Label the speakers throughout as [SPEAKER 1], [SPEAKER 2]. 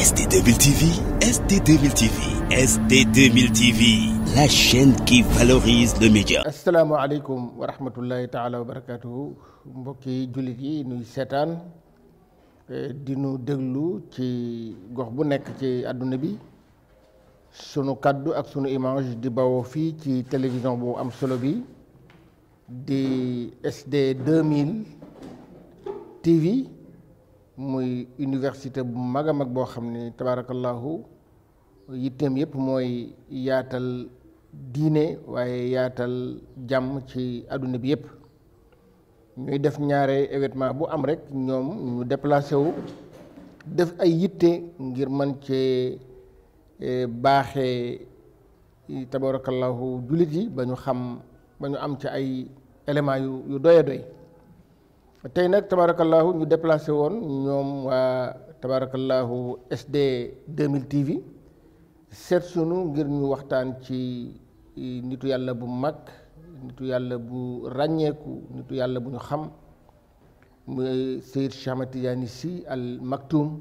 [SPEAKER 1] ST2000 TV, ST2000 TV, ST2000 TV, la chaîne qui valorise le média.
[SPEAKER 2] asalaamaaleykum wa rahmatullahi taala wa barakaatuhu mbokki jullit yi nuy seetaan di nu déglu ci gox bu nekk ci àdduna bi sunu kaddu ak sunu image di bawoo fii ci télévision bu am solo bi di SD 2000 TV muy université bu mag a mag boo xam ne tabaarakallahu yitteem yëpp mooy yaatal diine waaye yaatal jàmm ci àdduna bi yëpp ñuy def ñaare événement bu am rek ñoom ñu déplacé wu def ay yitte ngir mën cee baaxee tabarakallahu jullit yi ba ñu xam ba ñu am ci ay éléments yu yu doy a doy tey nag tabarakallahu ñu déplacé woon ñoom waa tabarakallahu SD 2000 TV seet sunu ngir ñu waxtaan ci nitu yàlla bu mag nitu yàlla bu ràññeeku nitu yàlla bu ñu xam muy Seyd Cheikh Ahmad Tidiane Sy Al Maktoum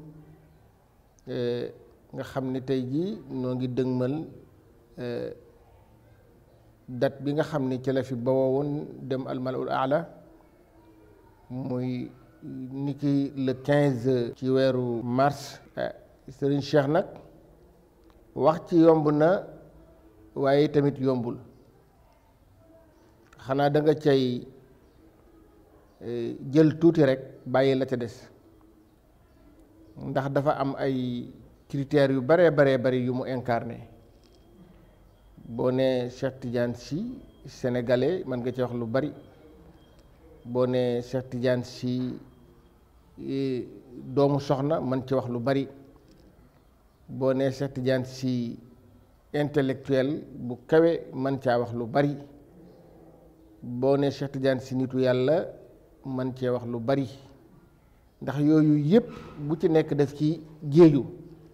[SPEAKER 2] nga xam ne tey jii noo ngi dëgmal date bi nga xam ne ci la fi bawoo woon dem al malaul aala muy niki le quinze ci weeru mars Serigne Cheikh nag wax ci yomb na waaye tamit yombul xanaa da nga cay jël tuuti rek bàyyi la ca des ndax dafa am ay critères yu baree baree bari yu mu incarné boo nee Cheikh Tidiane Sy sénégalais mën nga ci wax lu bari boo nee Cheikh Tidiane Sy doomu soxna mën ci wax lu bari boo nee Cheikh Tidiane Sy intellectuel bu kawe mën caa wax lu bari boo nee Cheikh Tidiane Sy nitu yàlla mën cee wax lu bari ndax yooyu yépp bu ci nekk def ci géeju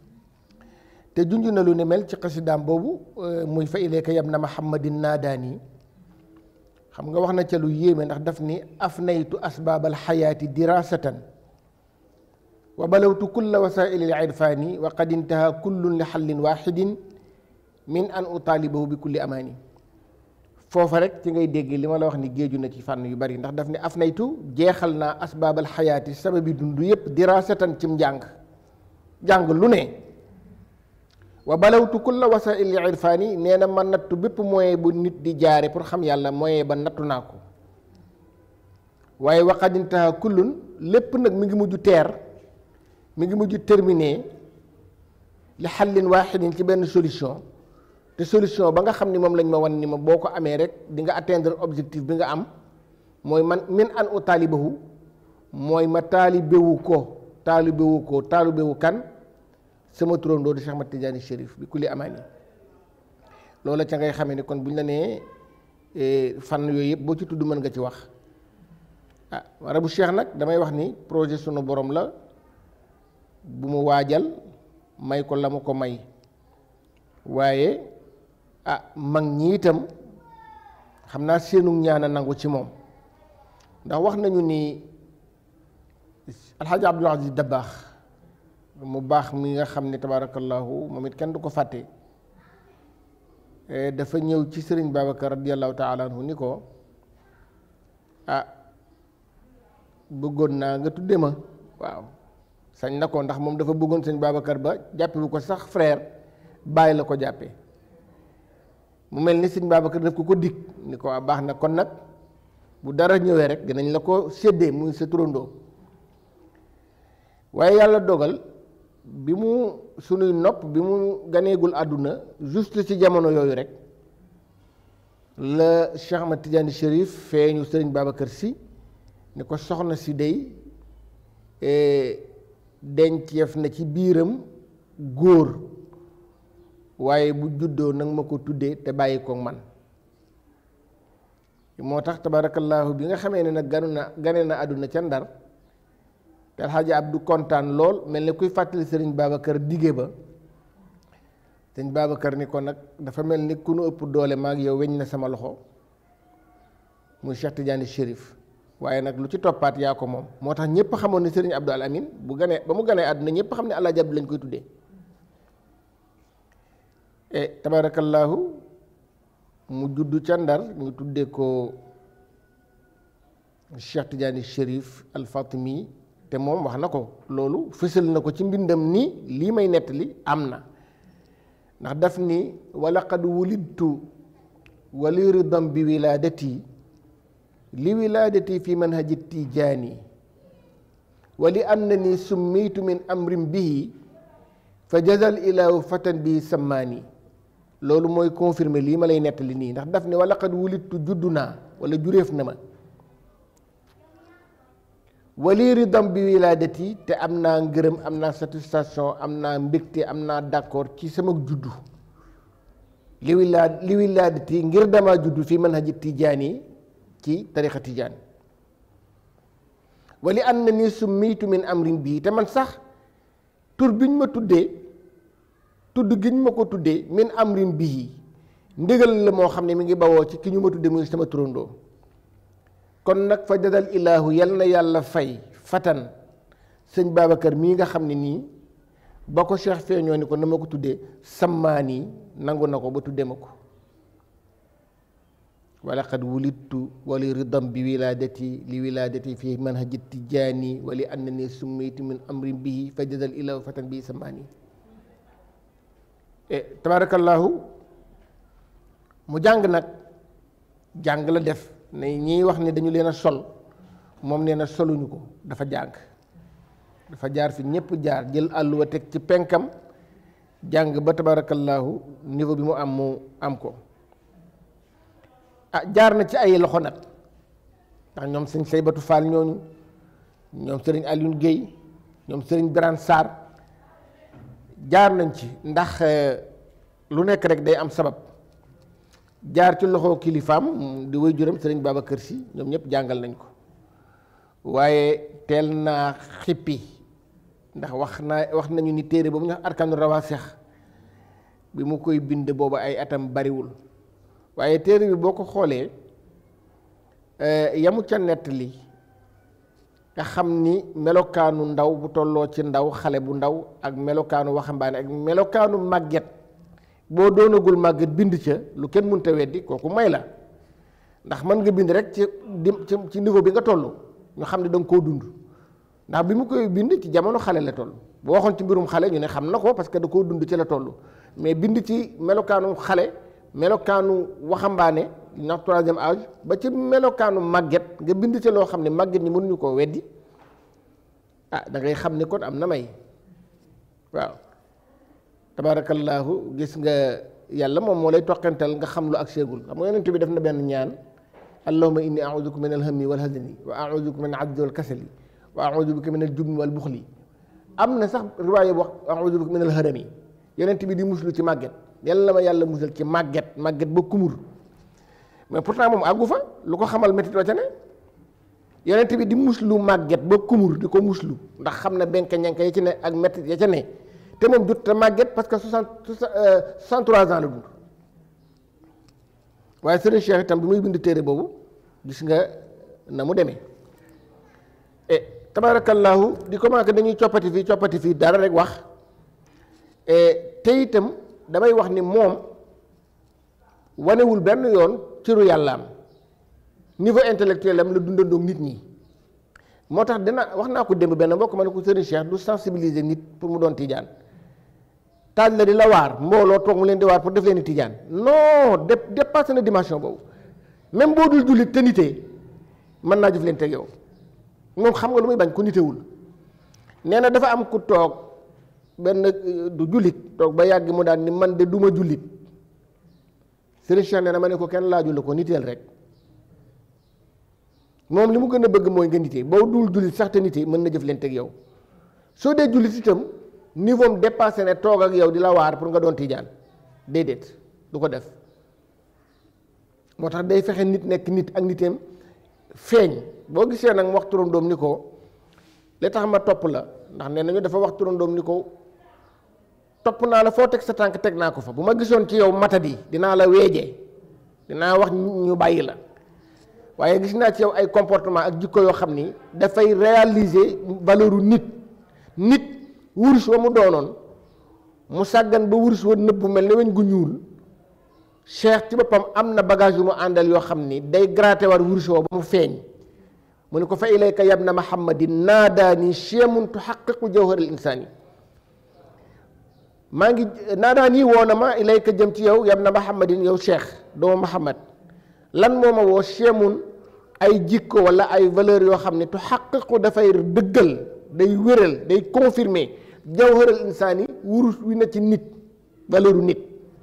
[SPEAKER 2] te junj na lu ne mel ci xasidaam boobu muy fa ilayka yab na muhammadin naadaani xam nga wax na ca lu yéeme ndax daf ni afnaytu asbaabal xayaati dirasatan wa balawtu kulla wasaili l irfaani wa qad intaha kullun li xallin waxidin min an utaalibahu bi kulli amaani foofa rek ci ngay dégg li ma la wax ni géeju na ci fànn yu bari ndax daf ni afnaytu jeexal naa asbaabal xayaati sababi dund yépp dirasatan cim njàng jàng lu ne wa balawtu kulla wasaili irfaani nee na ma nattu bépp moyen bu nit di jaare pour xam yàlla moyen ba nattu naa ko waaye waqadintaha kullun lépp nag mi ngi mujj teer mi ngi mujj terminé li xallin waaxidin ci benn solution te solution ba nga xam ni moom lañ ma wan ni ma boo ko amee rek di nga atteindre objectif bi nga am mooy man min an u taalibahu mooy ma taalibewu ko taalibewu ko taalibewu kan sama turandoo di Cheikh Ahmad Tidiane Chérif bi kulli amaani loola ca ngay xamee ni kon bu ñu la nee fànn yooyu yëpp boo ci tudd mën nga ci wax ah rabu Cheikh nag damay wax ni projet sunu borom la bu mu waajal may ko la mu ko may waaye ah mag ñi itam xam naa seenu ñaan a nangu ci moom ndax wax nañu ni alxaaji Abdul Aziz Dabaax mu baax mi nga xam ne tabaarakallahu moom it kenn du ko fàtte dafa ñëw ci sëriñ Babacar radiallahu taala anhu ni ko ah bëggoon naa nga tudde ma waaw sañ na ko ndax moom dafa bëggoon sëriñ Babacar ba jàppe bu ko sax frère bàyyi la ko jàppe mu mel ni sëriñ Babacar daf ko ko dig ni ko baax na kon nag bu dara ñëwee rek dinañ la ko séddee muy sa turandoo waaye yàlla dogal bi mu sunuy nopp bi mu ganeegul àdduna juste ci jamono yooyu rek la Cheikh Ahmad Tidiane Chérif feeñu sëriñ Babacar Sy ni ko soxna si day denceef na ci biiram góor waaye bu juddoo nag ma ko tuddee te bàyyi ko man moo tax tabaarakallaahu bi nga xamee ne nag ganu na gane na àdduna ca ndar te alxaaji Abdu kontaan lool mel ni kuy fàttali sëriñ Babacar dige ba sëriñ Babacar ni ko nag dafa mel ni ku nu ëpp doole maag yow weñ na sama loxo muy Cheikh Tidiane Chérif waaye nag lu ci toppaat yaa ko moom moo tax ñëpp xamoon ne sëriñ Abdou Al Amin bu ganee ba mu ganee àdduna ñëpp xam ne Alaaji Abdu lañ koy tuddee e tabaarakallaahu mu juddu ca ndar ñu tuddee ko Cheikh Tidiane Chérif Al Fatimi te moom wax na ko loolu fësal na ko ci mbindam ni lii may nettali am na ndax daf ni walaqad wulidtu wali ridam bi wilaadati li wilaadati fi manhaji tijaani wali annani summitu min amrin bihi fa jazal ilaahu fatan bi sammaani loolu mooy confirmer lii ma lay nettali nii ndax daf ne walaqad wulidtu juddu naa wala juréef na ma wali ridam bi wilaadati te am naa ngërëm am naa satisfaction am naa mbégte am naa d'accord ci sama juddu li wilaad li wilaadati ngir dama juddu fi manhaji tijaani ci tarixa tijaan wali an na ni summiitu min amrin bii te man sax tur biñ ma tuddee tudd giñ ma ko tuddee min amrin bii ndigal la moo xam ne mi ngi bawoo ci ki ñu ma tuddee muy sama turandoo kon nag fa jadal ilaahu yal na yàlla fay fatan sëñ Babacar mii nga xam ne nii ba ko Cheikh feeñoo ni ko na ma ko tuddee sammaani nangu na ko ba tuddee ma ko wala qad wulidtu wali ridam bi wilaadati li wilaadati fi manhaji tijaani wali annani summitu min amrin bihi fa jadal ilaahu fatan bii sammaani e tabarakallahu mu jàng nag jàng la def ne ñiy wax ne dañu leen a sol moom nee na soluñu ko dafa jàng dafa jaar fi ñëpp jaar jël àlluwa teg ci penkam jàng ba tabarakallahu niveau bi mu am mu am ko ah jaar na ci ay loxo nag ndax ñoom sëñ Saybatu Fall ñooñu ñoom sëriñ Alioune Guèye ñoom sëriñ Birane Sarr jaar nañ ci ndax lu nekk rek day am sabab jaar ci loxo kilifaam di way juram sëriñ Babacar Si ñoom ñëpp jàngal nañ ko waaye teel naa xippi ndax wax naa wax nañu ni téere boobu ñu wax arkanu rawaasex bi mu koy bind boobu ay atam bariwul waaye téere bi boo ko xoolee yamu ca nettali nga xam ni melokaanu ndaw bu tolloo ci ndaw xale bu ndaw ak melokaanu waxambaane ak melokaanu màgget boo doonagul màgget bind ca lu kenn mënta weddi kooku may la ndax mën nga bind rek ci di ci niveau bi nga toll ñu xam ne da nga koo dund ndax bi mu koy bind ci jamono xale la toll boo waxoon ci mbirum xale ñu ne xam na ko parce que da koo dund ci la toll mais bind ci melokaanu xale melokaanu waxambaane ndax troisième âge ba ci melokaanu màgget nga bind ci loo xam ne màgget ñi mënuñu koo weddi ah da ngay xam ne kon am na may waaw tabaarakallaahu gis nga yàlla moom moo lay toqantal nga xam lu ak seegul xam nga yonent bi def na benn ñaan allahumma inni auduka min alhammi wal hazani wa auduka min ajzi wal kasali wa audu bika min aljubni wal buxli am na sax riwaaya bu wax audu bika min alharami yonent bi di muslu ci màgget yàlla ma yàlla musal ci màgget màgget ba kumur mais pourtant moom àggu fa lu ko xamal métit wa ca ne yonent bi di muslu màgget ba kumur di ko muslu ndax xam na benk ñank ya ci ne ak métit ya ca ne te moom jot te màgget parce que soixante soixante trois ans la dund waaye Serigne Cheikh itam bi muy bind téere boobu gis nga na mu demee e tabarakallahu di commencé dañuy coppati fii coppati fii dara rek wax te itam damay wax ni moom wanewul benn yoon ciru yàllaam niveau intellectuel am la dundandoog nit ñi moo tax dina wax naa ko démb benn mbokk ma ne ko Serigne Cheikh du sensibiliser nit pour mu doon tijaan taaj la di la waar mbooloo toog mu leen di waar pour def leen tijaan non de dépassé na dimension boobu même boo dul jullit te nitee mën naa jëf leen teg yow moom xam nga lu muy bañ ku nitewul nee na dafa am ku toog benn du jullit toog ba yàgg mu daan ni man de duma jullit Serigne Cheikh nee na ma ne ko kenn laaju la ko niteel rek moom li mu gën a bëgg mooy nga nitee boo dul jullit sax te nitee mën na jëf leen teg yow soo dee jullit itam niveau am dépassé ne toog ak yow di la waar pour nga doon tijaan déedéet du ko def moo tax day fexe nit nekk nit ak niteem feeñ boo gisee nag mu wax turandoom ni ko li tax ma topp la ndax nee nañu dafa wax turandoom ni ko topp naa la foo teg sa tànk teg naa ko fa bu ma gisoon ci yow matadi dinaa la weejee dinaa wax ñu bàyyi la waaye gis naa ci yow ay comportement ak jikko yoo xam ni dafay réaliser valeuru nit nit wurus wa mu doonoon mu sàggan ba wurus wa nëbbu mel ne weñ gu ñuul cheikh ci boppam am na bagage yu mu àndal yoo xam ni day gratter war wurus woo ba mu feeñ mu ne ko fa ilayka yabna muhammadin naadaani chemun tuhaqiqu jawhar al insani maa ngi naadaani woo na ma ilayka jëm ci yow yabna muhammadin yow cheikh doomu muhammad lan moo ma woo chemun ay jikko wala ay valeur yoo xam ne tuhaqiqu dafay dëggal day wéral day confirmer jawhar al insani wurus wi na ci nit valeuru nit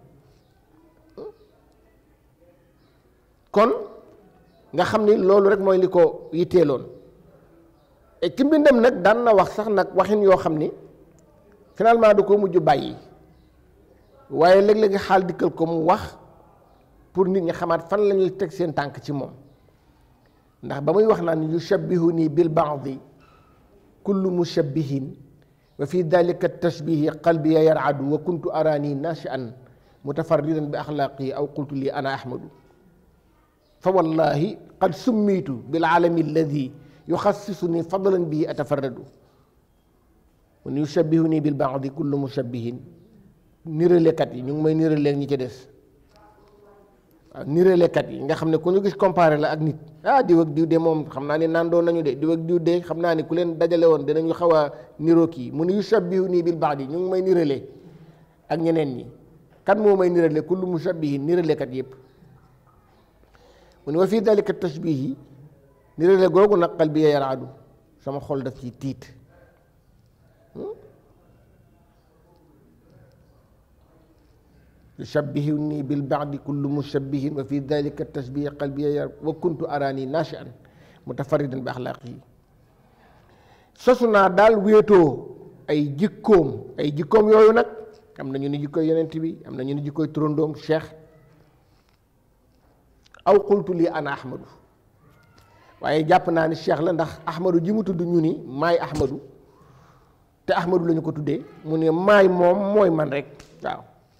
[SPEAKER 2] kon nga xam ni loolu rek mooy li ko yitteeloon et ci mbindam nag daan na wax sax nag waxin yoo xam ni finalement da ko mujj bàyyi waaye léeg-léegi xaal dikkal ko mu wax pour nit ñi xamaat fan la ñuy teg seen tànk ci moom ndax ba muy wax naan yushabbihu nii bil baadi kullu mushabbihin wa fi dalika tashbihi qalbiya yaradu wa kuntu araani nashian mutafarridan bi axlaaqi aw qultu lii ana ahmadu fa wallahi qad summitu bil alami alladi yuxassisuni fadlan bihi atafarradu mun yushabbihu nii bil baadi kullu mushabbihin niralekat yi ñu ngi may niraleeg ñi ci des waaw niralekat yi nga xam ne ku ñu gis comparé la ak nit ah diw ak diw de moom xam naa ne nandoo nañu de diw ak diw de xam naa ne ku leen dajale woon dinañu xaw a niroo kii mu ne yushabbihu nii bil baadi ñu ngi may nirale ak ñeneen ñi kan moo may nirale kullu mushabbihin niralekat yëpp mu ne wa fii dalika tashbihi nirale googu nag qalbi yaraadu sama xol daf ci tiit yushabbihuni bil baadi kullu mushabbihin wa fi dalika tashbihi qalbi yar wa kuntu araani nashian mutafarridan bi axlaaqihi sosu naa daal wéetoo ay jikkoom ay jikkoom yooyu nag am na ñu ni jikkoy yonent bi am na ñu ni jikkoy turandoom cheikh aw qultu lii ana ahmadu waaye jàpp naa ni cheikh la ndax ahmadu ji mu tudd ñu ni maay ahmadu te ahmadu la ñu ko tuddee mu ne maay moom mooy man rek waaw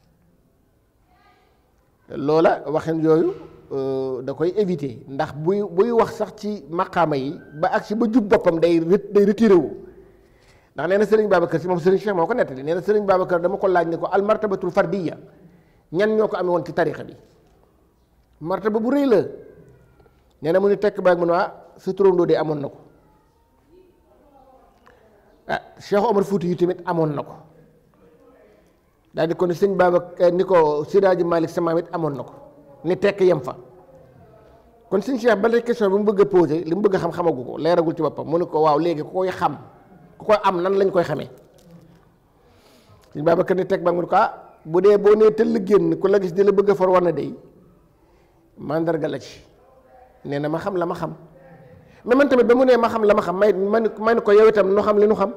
[SPEAKER 2] loola waxin yooyu da koy éviter ndax buy buy wax sax ci maqaama yi ba ak si ba jub boppam day day retiré wu ndax nee na sëriñ Babacar si moom sëriñ Cheikh moo ko nettali nee na sëriñ Babacar dama ko laaj ne ko al martabatul fardiya ñan ñoo ko amee woon ci tarixa bi martaba bu rëy la nee na mu ni tekk baag mu ne waa sa turandoo de amoon na ko ah Cheikh Omar Fouti yu tamit amoon na ko daal di ko ni sëñ Babacar ni ko Sidaaji Malick sama it amoon na ko ni tekk yem fa kon sëñ Cheikh ba question bi mu bëgg a posé li mu bëgg a xam xamagu ko leeragul ci boppam mu ne ko waaw léegi ku koy xam ku koy am nan lañ koy xamee sëñ Babacar ni tekk baag mu ne ko ah bu dee boo nee tëll génn ku la gis di la bëgg a for war na dey mandarga la ci nee na ma xam la ma xam mais man tamit ba mu nee ma xam la ma xam may man ma ne ko yow itam nu xam li nu xam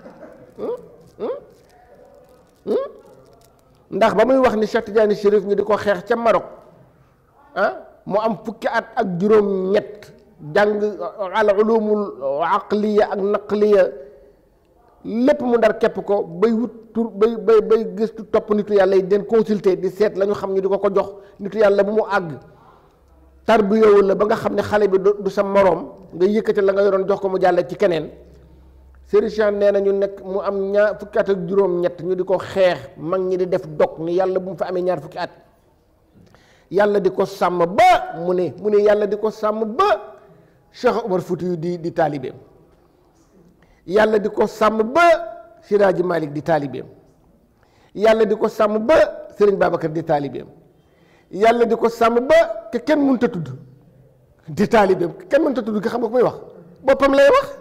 [SPEAKER 2] ndax ba muy wax ni Cheikh Tidiane Chérif ñu di ko xeex ca Maroc ah mu am fukki at ak juróom-ñett jàng al ulumul aqliya ak naqliya lépp mu ndar képp ko bay wut tur bay bay bay gëstu topp nitu yàlla yi den consulter di seet la ñu xam ñu di ko ko jox nitu yàlla bu mu àgg tarbiyewul la ba nga xam ne xale bi du sa moroom nga yëkkati la nga yoroon jox ko mu jàll ci keneen Serigne Cheikh nee na ñu nekk mu am ñaar fukki at ak juróom-ñett ñu di ko xeex mag ñi di def dog ni yàlla bu mu fa amee ñaar fukki at yàlla di ko sàmm ba mu ne mu ne yàlla di ko sàmm ba Cheikh Omar Fouti yu di di taalibeem yàlla di ko sàmm ba Siraaji Malik di taalibeem yàlla di ko sàmm ba Serigne Babacar di taalibeem yàlla di ko sàmm ba ke kenn mënut a tudd di taalibeem kenn mënut a tudd nga xam nga ko muy wax boppam lay wax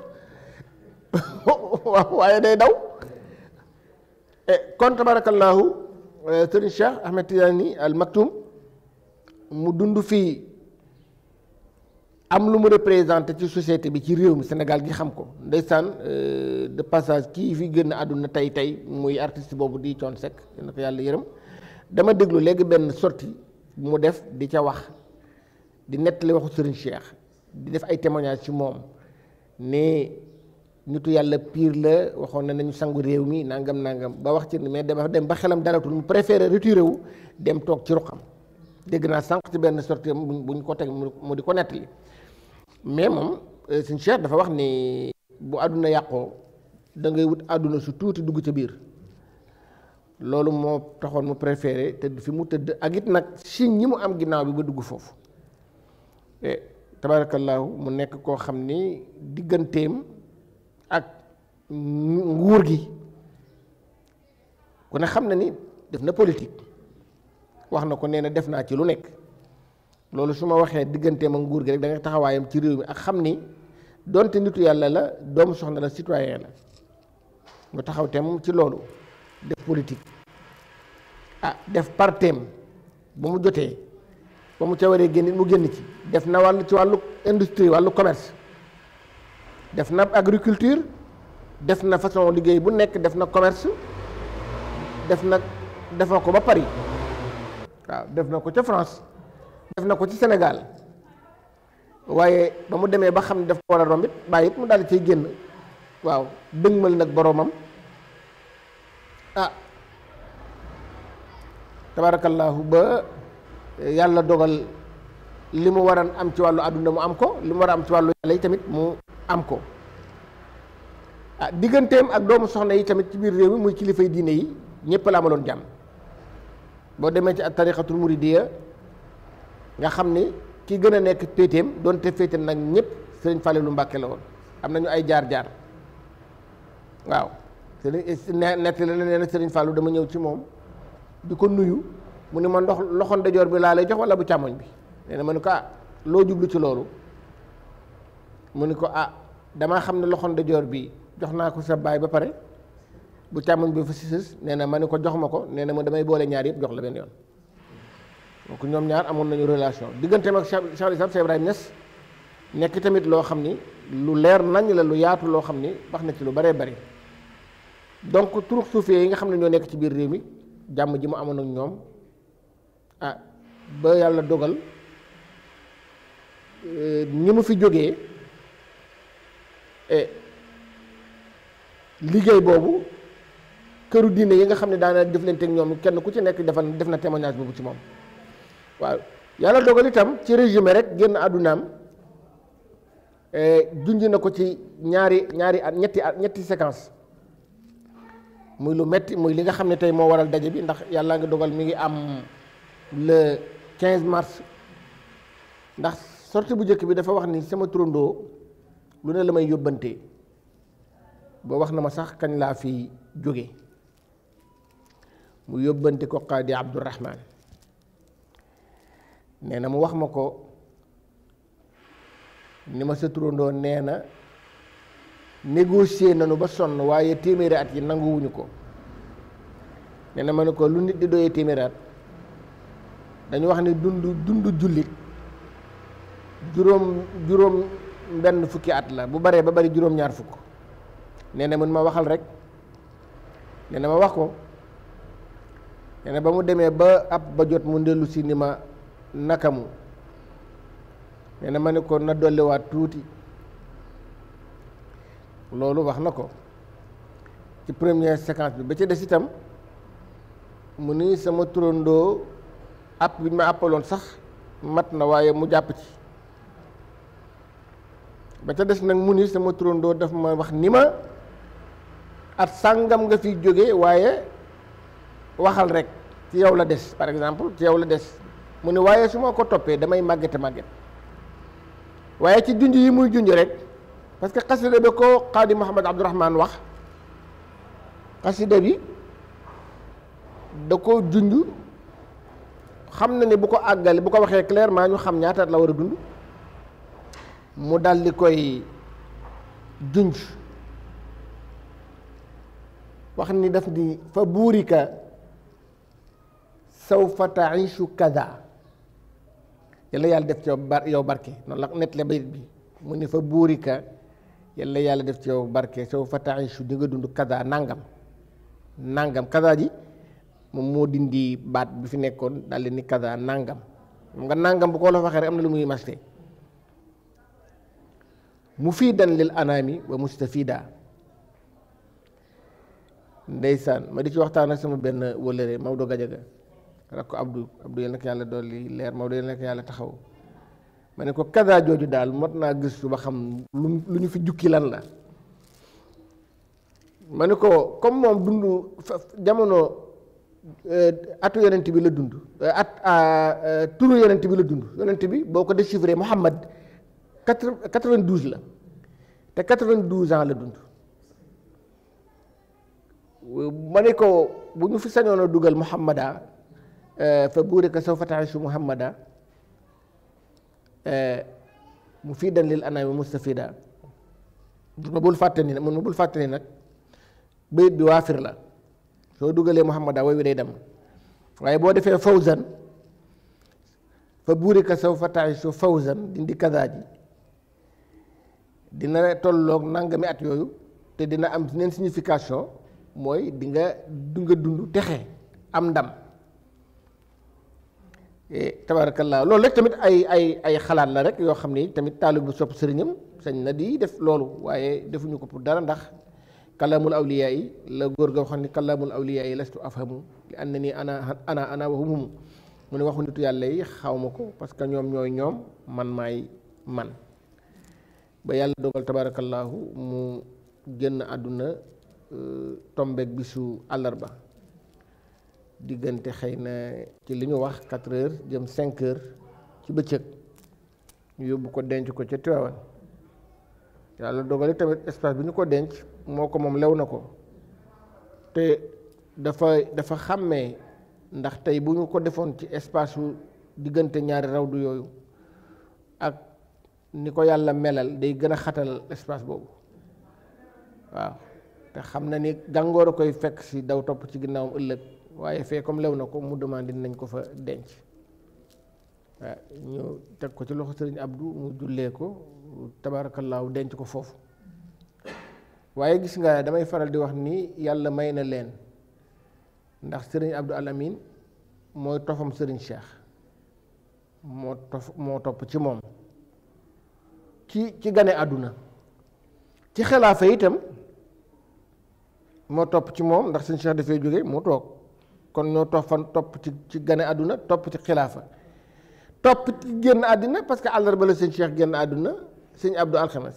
[SPEAKER 2] waaw waaye day daw kon tabarakallahu Serigne Cheikh Ahmed Tidiane Al Maktoum mu dund fii am lu mu représenté ci société bi ci réew mi Sénégal gi xam ko ndeysaan de passage kii fi génn àdduna tey tey muy artiste boobu di Thione Seck na ko yàlla yërëm dama déglu léegi benn sortie mu def di ca wax di nettali waxu Serigne Cheikh di def ay témoignages ci moom ne nitu yàlla pire la waxoon na nañu sangu réew mi nangam nangam ba wax ci mais dafa dem ba xelam dalatul mu préféré retiré wu dem toog ci ruqam dégg naa sànq ci benn sortie bu ñu ko teg mu di ko nettali mais moom Serigne Cheikh dafa wax ni bu àdduna yàqoo da ngay wut àdduna su tuuti dugg ca biir loolu moo taxoon mu préféré tëdd fi mu tëdd ak it nag signe ñi mu am ginnaaw bi ba dugg foofu tabaarakallaahu mu nekk koo xam ni digganteem ak nguur gi ku ne xam na ni def na politique wax na ko nee na def naa ci lu nekk loolu su ma waxee digganteem ak nguur gi rek da nga taxawaayam ci réew mi ak xam ni donte nitu yàlla la doomu soxna la citoyen la mu taxaw tem ci loolu def politique ah def parteem ba mu jotee ba mu ca waree génn mu génn ci def na wàllu ci wàllu industrie wàllu commerce def na agriculture def na façon liggéey bu nekk def na commerce def na def na ko ba Paris waaw def na ko ca France def na ko ci Sénégal waaye ba mu demee ba xam ne daf ko war a rombit bàyyi it mu daal di cay génn waaw dëgmal nag boroomam ah tabaarakallaahu ba yàlla dogal li mu war a am ci wàllu àdduna mu am ko li mu war a am ci wàllu yàlla yi tamit mu am ko ah digganteem ak doomu soxna yi tamit ci biir réew mi muy kilifay diine yi ñëpp la amaloon jàmm boo demee ci ak tariqatul muridiya nga xam ni ki gën a nekk péeteem doonte féete nag ñëpp sëriñ Falilu Mbàkke la woon am nañu ay jaar-jaar waaw sëriñ nett la nee na sëriñ Fàllu dama ñëw ci moom di ko nuyu mu ni ma ndox loxo ndajoor bi laa lay jox wala bu càmmoñ bi nee na ma ni ko ah loo jublu ci loolu mu ni ko ah damaa xam ne loxo ndajoor bi jox naa ko sa baay ba pare bu càmmoñ bi fa si sës nee na ma ni ko jox ma ko nee na ma damay boole ñaar yëpp jox la benn yoon donc ñoom ñaar amoon nañu relation digganteem ak Cheikh Cheikh Islam Cheikh Ibrahima Niass nekk tamit loo xam ni lu leer nañ la lu yaatu loo xam ni wax na ci lu bëree bëri donc turux suufee yi nga xam ne ñoo nekk ci biir réew mi jàmm ji mu amoon ak ñoom ah ba yàlla dogal ñi mu fi jógee liggéey boobu këru diine yi nga xam ne daana jëflante ak ñoom kenn ku ci nekk defal def na témoignage boobu ci moom waaw yàlla dogal itam ci résumé rek génn àddunaam junj na ko ci ñaari ñaari at ñetti at ñetti séquence muy lu metti muy li nga xam ne tey moo waral daje bi ndax yàlla nga dogal mi ngi am le 15 mars ndax sortie bu njëkk bi dafa wax ni sama turandoo lu ne la may yóbbante ba wax na ma sax kañ laa fi jóge mu yóbbante ko qaadi Abdourahman nee na mu wax ma ko ni ma sa turandoo nee na négocier nañu ba sonn waaye téeméeri at yi nanguwuñu ko nee na ma ne ko lu nit di doyee téeméeri at dañu wax ni dund dund jullit juróom juróom benn fukki at la bu baree ba bari juróom ñaar fukk nee na mën ma waxal rek nee na ma wax ko nee na ba mu demee ba ab ba jot mu ndellu si ni ma nakamu nee na ma ne ko na dolliwaat tuuti loolu wax na ko ci première séquence bi ba ci des itam mu ni sama turandoo app bi ñu ma àppaloon sax mat na waaye mu jàpp ci ba ca des nag mu ni sama turandoo daf ma wax ni ma at sàngam nga fi jóge waaye waxal rek ci yow la des par exemple ci yow la des mu ni waaye su ma ko toppee damay màggete màgget waaye ci junj yi muy junj rek parce que xasida bi ko xaadi Muhammad Abdourahman wax xasida bi da ko junj xam na ne bu ko àggale bu ko waxee clairement ñu xam ñaata at la war a dund mu dal di koy junj wax ni daf di fa buurika sawfa taishu kada yàlla yàlla def ci yow bar yow barke noonu la nett le bayit bi mu ni fa buurika yàlla yàlla def ci yow barke sawfa taishu di nga dund kada nangam nangam kada ji moom moo dindi baat bi fi nekkoon daal di ni kada nangam xam nga nangam bu ko la waxee rek am na lu muy maste mufiidan lil anaami wa mustafida ndeysaan ma di ci waxtaan ak sama benn wëlëre Maodo Gajaga rak ko Abdou Abdou yal na ko yàlla dolli leer Maodo yal na ko yàlla taxaw ma ne ko kada jooju daal mot naa gëstu ba xam lu lu ñu fi jukki lan la ma ne ko comme moom dund jamono atu yonent bi la dund at turu yonent bi la dund yonent bi boo ko déchiffré Muhammad quatre quatre-vingt-douze la te quatre-vingt-douze ans la dund ma ne ko bu ñu fi sañoon a dugal Muhammada fa buurika sawfa ta'iishu Muhammada mu fii dan lil anaami mustafida ma bul fàtte ni mun ma bul fàtte ni nag bayit bi waafir la soo dugalee Muhammada way wi day dem waaye boo defee fawzan fa buurika sawfa ta'iishu fawzan dindi kaza ji dina tolloog nangami at yooyu te dina am neen signification mooy di nga du nga dund texe am ndam tabaarakallaa loolu rek tamit ay ay ay xalaat la rek yoo xam ni tamit taalib bu sopp sëriñam sañ na di def loolu waaye defuñu ko pour dara ndax kalaamul awliyaa yi la góor ga waxoon ni kalaamul awliyaa yi lastu afhamu li ànd na ni ana ana ana waxumumu mu ne waxu nitu yàlla yi xaw ma ko parce que ñoom ñooy ñoom man maay man ba yàlla dogal tabaarakallaahu mu génn àdduna tombeek bisu àllarba diggante xëy na ci li ñu wax quatre heures jëm cinq heures ci bëccëg ñu yóbbu ko denc ko ca Tiwaawan yàlla dogali tamit espace bi ñu ko denc moo ko moom lew na ko te dafa dafa xàmmee ndax tey bu ñu ko defoon ci espace su diggante ñaari rawdu yooyu ak ni ko yàlla melal day gën a xatal espace boobu waaw te xam na ni gàngoor a koy fekk si daw topp ci ginnaawam ëllëg waaye fee comme lew na ko mu demandé nañ ko fa denc waaw ñu teg ko ci loxo sëriñ Abdou mu jullee ko tabaarakallaahu denc ko foofu waaye gis nga damay faral di wax ni yàlla may na leen ndax sëriñ Abdou Alamine mooy tofam sëriñ Cheikh moo tof moo topp ci moom ci ci gane àdduna ci xilaafa itam moo topp ci moom ndax sëriñ Cheikh dafay jóge mu toog kon ñoo toffan topp ci ci gane àdduna topp ci xilaafa topp ci génn àddina parce que àllarba la sëñ Cheikh génn àdduna sëñ Abdou alxames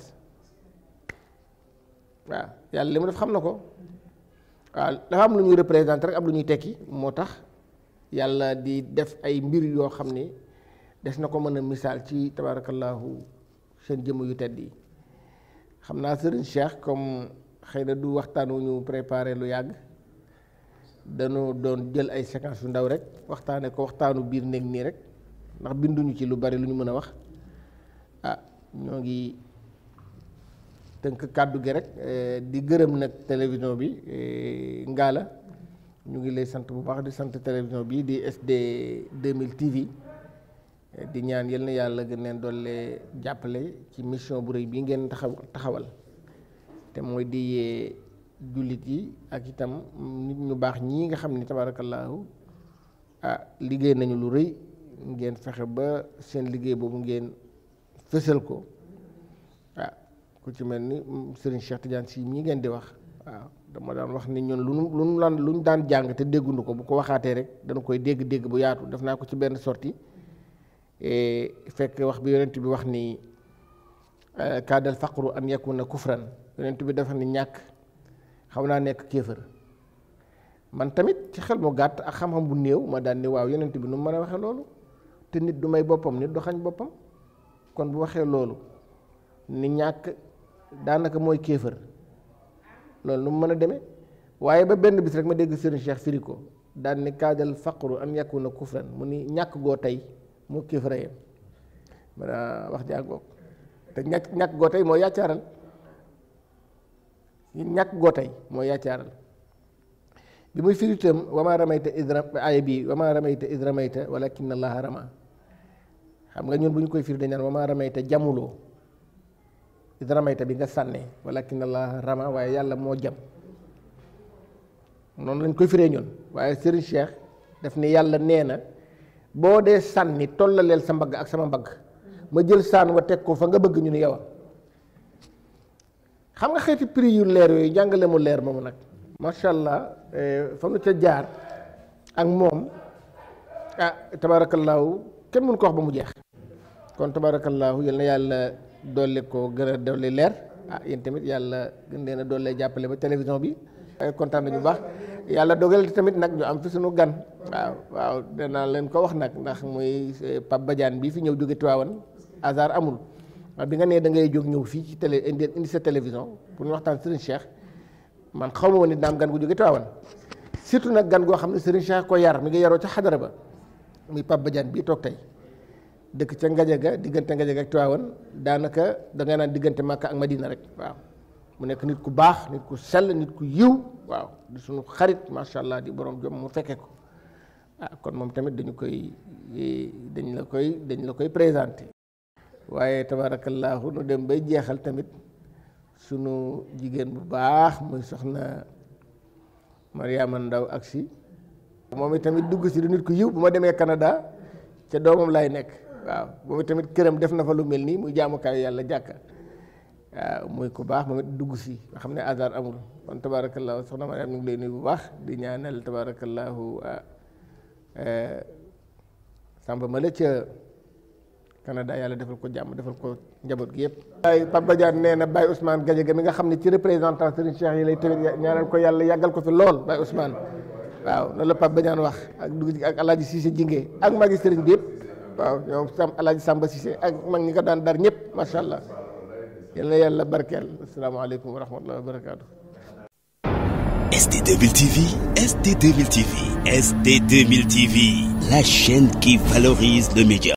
[SPEAKER 2] waaw yàlla li mu def xam na ko waaw dafa am lu ñuy représenté rek am lu ñuy tekki moo tax yàlla di def ay mbir yoo xam ni des na ko mën a misaal ci tabaarakallaahu seen jëmm yu tedd yi xam naa sëriñ Cheikh comme xëy na du waxtaan wu ñu préparé lu yàgg dañu doon jël ay séquences yu ndaw rek waxtaane ko waxtaanu biir néeg nii rek ndax binduñu ci lu bari lu ñu mën a wax ah ñoo ngi tënk kàddu gi rek di gërëm nag télévision bi Ngalla ñu ngi lay sant bu baax di sant télévision bi di SD 2000 TV di ñaan yal na yàlla gën leen doole jàppale ci mission bu rëy bii ngeen taxaw taxawal te mooy di yee jullit yi ak itam nit ñu baax ñii nga xam ni tabaarakallaahu ah liggéey nañu lu rëy ngeen fexe ba seen liggéey boobu ngeen fësal ko ah ku ci mel ni Serigne Cheikh Tidiane si mii ngeen di wax waaw dama daan wax ni ñun lu nu lu nu daan lu ñu daan jàng te dégguñu ko bu ko waxaatee rek dana koy dégg-dégg bu yaatu def naa ko ci benn sortie fekk wax bi yonent bi wax ni kaadal faqru an yakuna kufran yonent bi dafa ni ñàkk xaw naa nekk kéefër man tamit ci xel mu gàtt ak xam-xam bu néew ma daan ni waaw yonent bi nu mu mën a waxee loolu te nit du may boppam nit du xañ boppam kon bu waxee loolu ni ñàkk daanaka mooy kéefër loolu nu mu mën a demee waaye ba benn bis rek ma dégg Serigne Cheikh firi ko daan ni kaadal faqru an yakuna kufran mu ni ñàkk goo tey moo kéefëra yem ma wax jàngoog te ñàkk ñàkk goo tey moo yàccaaral ñàkk goo tey mooy yàccaaral bi muy firi itam wama ramayta id aaya bi wama ramayta id ramayta walakin allaha rama xam nga ñun bu ñu koy firi dañ naan wama ramayta jamuloo id ramayta bi nga sànnee walakin allaha rama waaye yàlla moo jam noonu lañ koy firee ñun waaye Serigne Cheikh daf ne yàlla nee na boo dee sànni tollaleel sa mbagg ak sama mbagg ma jël saan wa teg ko fa nga bëgg ñu ni yow xam nga xeeti prix yu leer yooyu jàngale mu leer moomu nag macha allah fa nu ca jaar ak moom ah tabaarakallaahu kenn mënu ko wax ba mu jeex kon tabaarakallaahu yal na yàlla dolli ko gën a dolli leer ah yéen tamit yàlla gën leen a dolli jàppale ba télévision bi kontaan nañu baax yàlla dogal tamit nag ñu am fi suñu gan waaw waaw danaa leen ko wax nag ndax muy Pape Badiane bii fi ñëw jóge Tiwaawan hasard amul waaw bi nga nee da ngay jóg ñëw fii ci télé indi indi sa télévision pour ñu waxtaan Serigne Cheikh man xaw ma woon ni daam gan gu jóge Tiwaawan surtout nag gan goo xam ne Serigne Cheikh ko yar mi ngi yaroo ca xadara ba muy Pape Badiane bii toog tey dëkk ca Ngajaga diggante Ngajaga ak Tiwaawan daanaka da ngay naan diggante Makka ak Madina rek waaw mu nekk nit ku baax nit ku sell nit ku yiw waaw di suñu xarit macha allah di borom jom mu fekke ko ah kon moom tamit dañu koy dañ la koy dañ la koy présenté waaye tabaarakallaahu nu dem bay jeexal tamit sunu jigéen bu baax muy soxna Mariama Ndaw ak si moom itamit dugg si du nit ku yiw bu ma demee Canada ca doomam lay nekk waaw moom itamit këram def na fa lu mel nii muy jaamukaayu yàlla jàkka waaw muy ku baax moom it dugg si nga xam ne hasard amul kon tabaarakallaahu soxna Mariama ñu ngi lay nuyu bu baax di ñaanal tabaarakallaahu sàmba ma la ca Canada yàlla defal ko jàmm defal ko njaboot gi yëpp. waaye Pape Badiane nee na Baye Ousmane Gadiaga mi nga xam ne ci représentant Serigne Cheikh yi lay tamit ñaanal ko yàlla yàggal ko fi lool Baye Ousmane waaw loolu la Pape Badiane wax ak dugg ak El Hadj Cissé Jinge ak magi Serigne bi yëpp waaw ñoom Sam El Hadj Samba Cissé ak mag ñi ko daan dar ñëpp macha allah yal na yàlla barkeel asalaamaaleykum wa rahmatulah wa barakaatu.
[SPEAKER 1] ST2000 TV, ST2000 TV, ST2000 TV, la chaîne qui valorise le média.